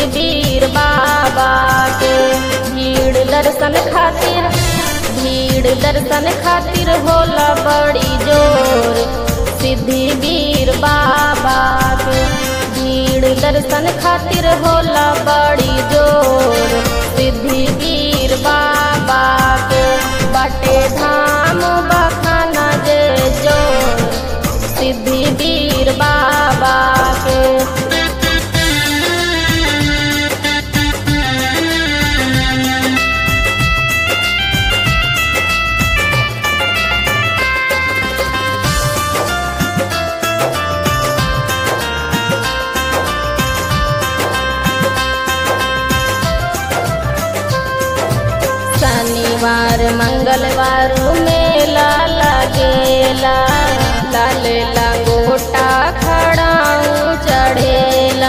वीर बाबा के भीड़ दर्शन खातिर भीड़ दर्शन खातिर होला बड़ी जोर सिद्धि वीर बाबा के भीड़ दर्शन खातिर होला बड़ी जोर सिद्धि वीर बाबा के बाटे धाम बखाना जे जोर सिद्धि वीर बाबा के शनिवार मंगलवार मेला लगेला लाल लंगोटा खड़ाऊ चढ़ेला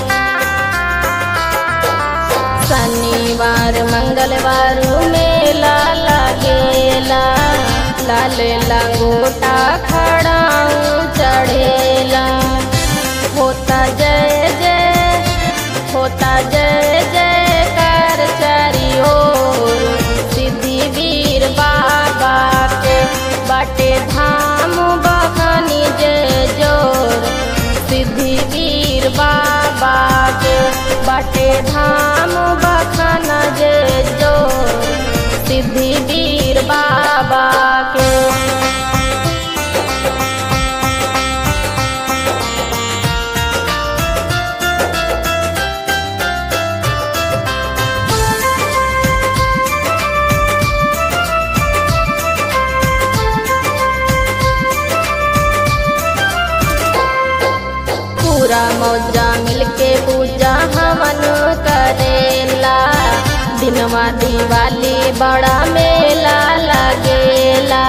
शनिवार मंगलवार मेला लगेला लाल लंगोटा खड़ाऊ चढ़ेला होता जय जय होता जय जय कर चारी ओर सिद्धि वीर बाबा के बाटे धाम बखानी जय जोर सिद्धि वीर बाबा के बाटे धाम बखाना जय जोर सिद्धि वीर बाबा के पूरा मौजा मिलके पूजा हवन करेला दिनवा दिवाली बड़ा मेला लगेला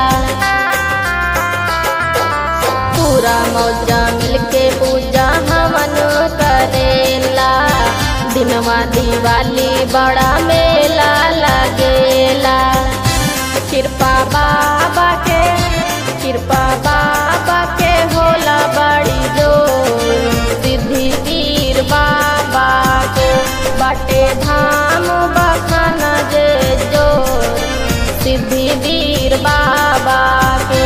पूरा मौजा मिलके पूजा हवन करेला दिनवा दिवाली बड़ा मेला लगेला कृपा बाबा के कृपा बाबा के होला बड़ी जोर सिद्धि वीर बाबा के बाटे धाम बखाना जे जोर सिद्धि वीर बाबा के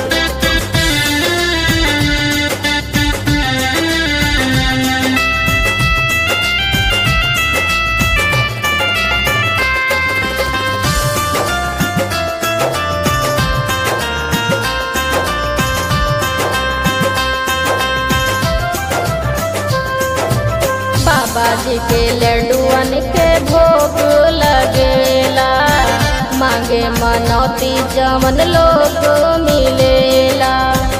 बाबा जी के लड्डुअन के भोग लगेला मांगे मनौती जमन लोग मिलेला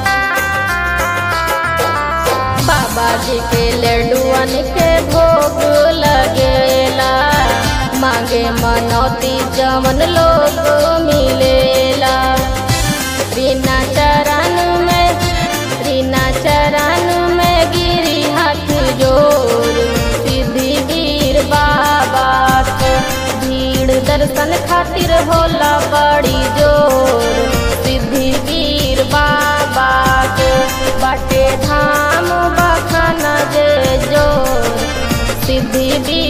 बाबा जी के लड्डुअन के भोग लगेला मांगे मनौती जमन लोग मिलेला बिना चरण में बिना चरण में गिरी हाथ जोर सिद्धि वीर बाबा के भीड़ दर्शन खातिर होला बड़ी जोर सिद्धि वीर बाबा के बाटे धाम बखाना जे जोर सिद्धि वीर